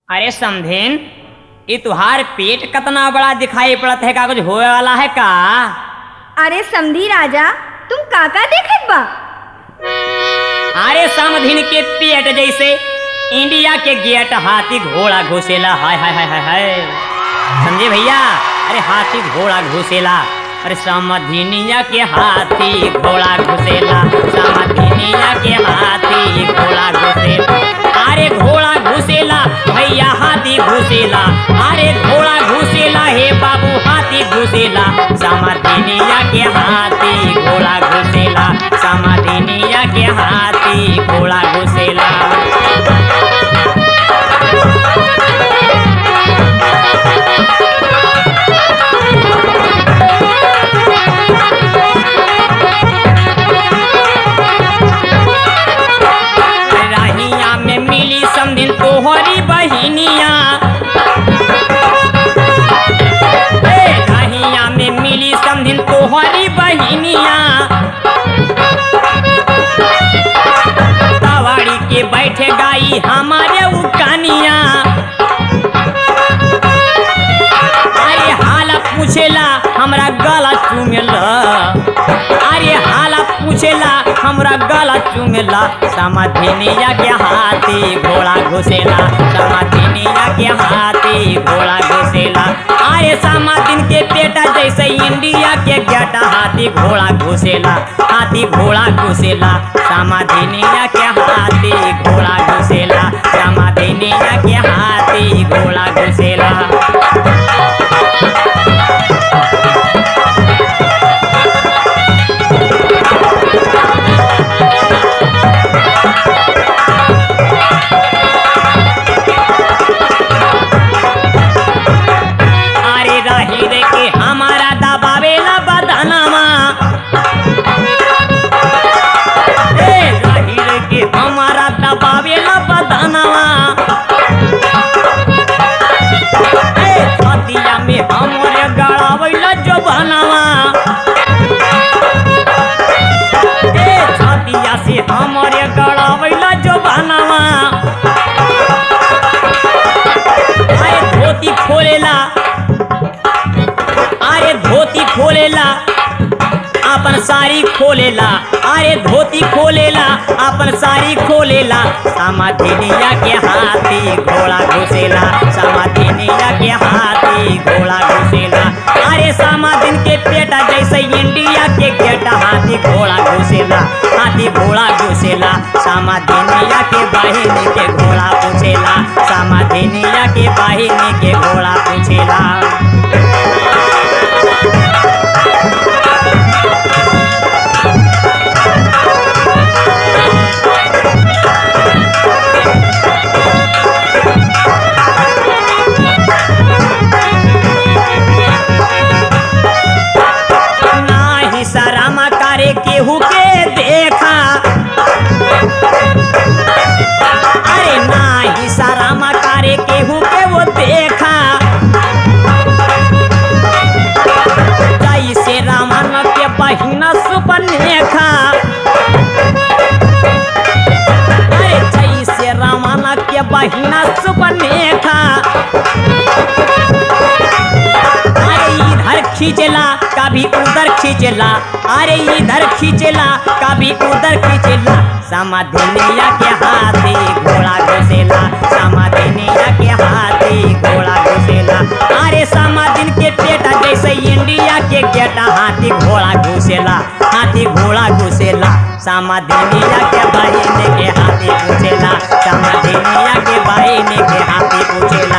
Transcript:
अरे समधेन ये तुहार पेट कतना बड़ा दिखाई पड़त है का कुछ होए वाला है का अरे समधी राजा तुम काका देखत बा अरे समधिन के पेट जैसे इंडिया के गेट हाथी घोड़ा घुसेला हाय हाय हाय हाय हाय समझे भैया अरे हाथी घोड़ा घुसेला अरे समधिनिया के हाथी घोड़ा घुसेला समधिनिया के हाथी घोड़ा घुसेला अरे घोड़ा घुसेला भैया हाथी घुसेला अरे घोड़ा घुसेला हे बाबू हाथी घुसेला समधिनिया के हाथी घोड़ा घुसेला समधिनिया के हाथी घोड़ा घुसेला राहिया में मिली समधिन तोहरी बहिनिया ए, राहिया में मिली समधिन तोहरी बहिनिया तवाड़ी के बैठे गाई हमारे उकानिया अरे हाला पूछेला हमरा गला चूमेला अरे हाला पूछेला हमरा गला चूमेला समाधिनिया के हाथी घोड़ा घुसेला समाधिनिया के हाथी घोड़ा घुसेला अरे समाधिन के बेटा जैसे इंडिया के गेटा हाथी घोड़ा घुसेला हाथी घोड़ा घुसेला समाधिनिया के हाथी घोड़ा घुसेला समाधिनिया के हाथी घोड़ा घुसेला अरे रही रे के हमारा दबावेला बदनामा ए रही रे के हमारा दबावेला बदनामा ए छतिया में हमरे गड़ावेला जो बनावा ए छतिया से हमरे गड़ावेला जो बनावा अरे धोती खोलेला अरे धोती खोलेला अपन साड़ी खोलेला अरे धोती खोलेला अपन साड़ी खोलेला समाधिनिया के हाथी घोड़ा घुसेला समाधिनिया के हाथी घोड़ा घुसेला अरे समाधिन के पेटा जैसे इंडिया के गेटा हाथी घोड़ा घुसेला हाथी घोड़ा घुसेला समाधिनिया के बहिनी के घोड़ा पूछेला समाधिनिया के बहिनी के घोड़ा पूछेला नाही शरम करे केहू के देखा अरे नाही शरम करे केहू के वो देखा जैसे रामन के बहिना सुपनेखा अरे जैसे रामन के बहिना सुपनेखा अरे इधर खींचला कभी उधर खींचला अरे इधर खींचला कभी उधर खींचला समाधिनिया के हाथी घोड़ा घुसेला समाधिनिया के हाथी घोड़ा घुसेला अरे समाधिन के पेटा जैसे इंडिया के गेटा हाथी घोड़ा घुसेला हाथी घोड़ा घुसेला समाधिनिया के बहिनी के हाथी पूछेला समाधिनिया के बहिनी के हाथी पूछेला